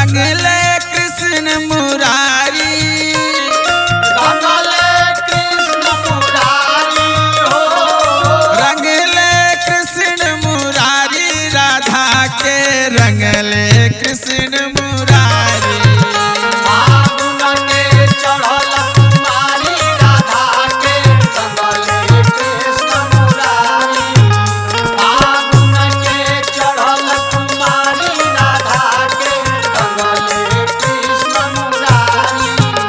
रंगले कृष्ण मुरारी रंगले कृष्ण मुरारी हो रंगले कृष्ण मुरारी राधा के रंगले कृष्ण मुरारी फागुन के चढ़ल कुमारी राधा के रंगले कृष्ण मुरारी फागुन के चढ़ल कुमारी राधा के रंगले कृष्ण मुरारी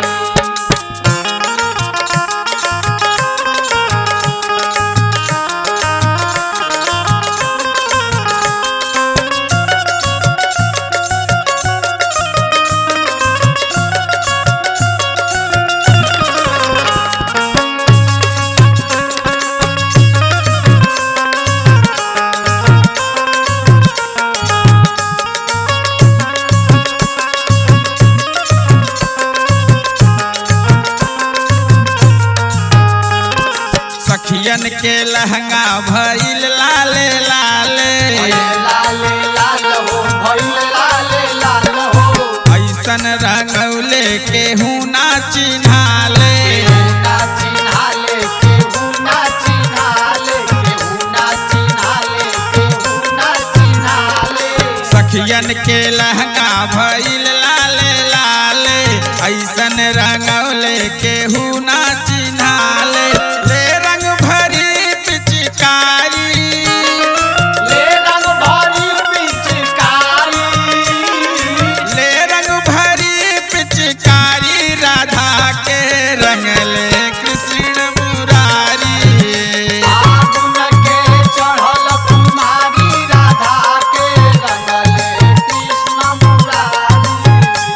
सखियन के लहंगा भइल लाले लाले लाले लाल हो भइल लाले लाल हो ऐसन रंगौले के हूँ ना चिन्हाले ना चिन्हाले केहू ना चिन्हाले केहू ना चिन्हाले केहू ना चिन्हाले सखियन के लहंगा भइल लाले लाले ऐसन रंगौले के हूँ ना चिन्हाले ले रंग भरी पिचकारी ले रंग भरी पिचकारी ले रंग भरी पिचकारी राधा के रंगले कृष्ण मुरारी फागुन के चढ़ल कुमारी राधा के रंगले कृष्ण मुरारी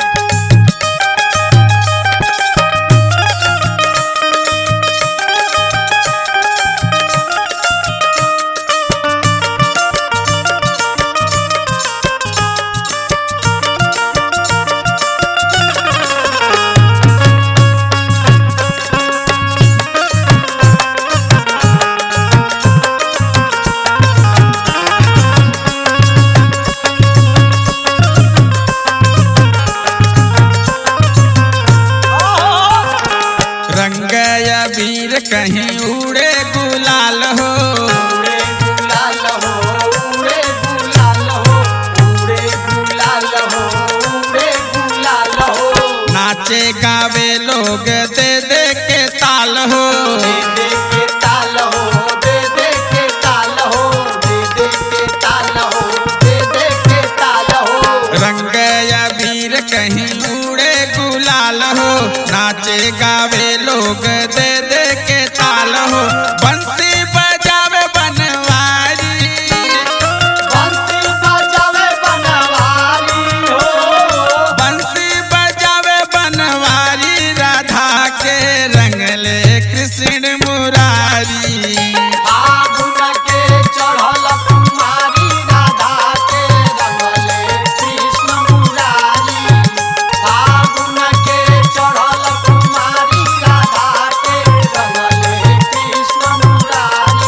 रंग अबीर कहीं उड़े गुलाल हो उड़े गुलाल हो उड़े गुलाल हो उड़े गुलाल हो उड़े गुलाल हो नाचे गावे लोग दे दे के ताल हो दे दे के ताल हो दे दे के ताल हो दे दे के ताल हो दे दे के ताल हो रंग अबीर कहीं उड़े गुलाल हो नाचे गावे लोग दे दे के ताल हो बंसी बजावे बनवारी बंसी बजावे बनवारी हो बंसी बजावे बनवारी राधा के रंगले कृष्ण मुरारी फागुन के चढ़ल कुमारी राधा के रंगले कृष्ण मुरारी फागुन के चढ़ल कुमारी राधा के रंगले कृष्ण मुरारी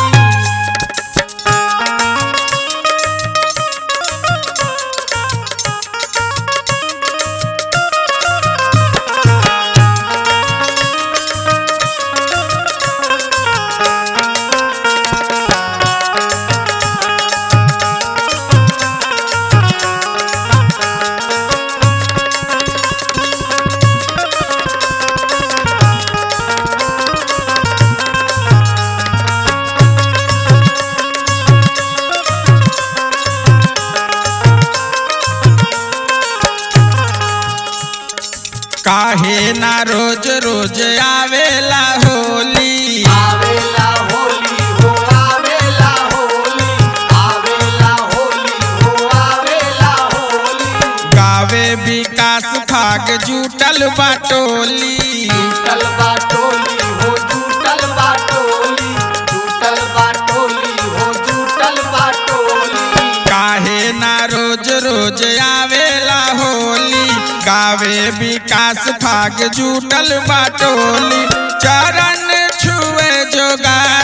काहे ना रोज रोज आवेला होली आवेला होली हो आवेला होली आवेला होली हो आवेला होली गावे विकास फाग जुटल बाटोली जूटल बाटोली हो जूटल बाटोली जूटल बाटोली हो जूटल बाटोली काहे ना रोज रोज आवेला होली गावे विकास फाग जुटल बाटोली चरण छुए जोगा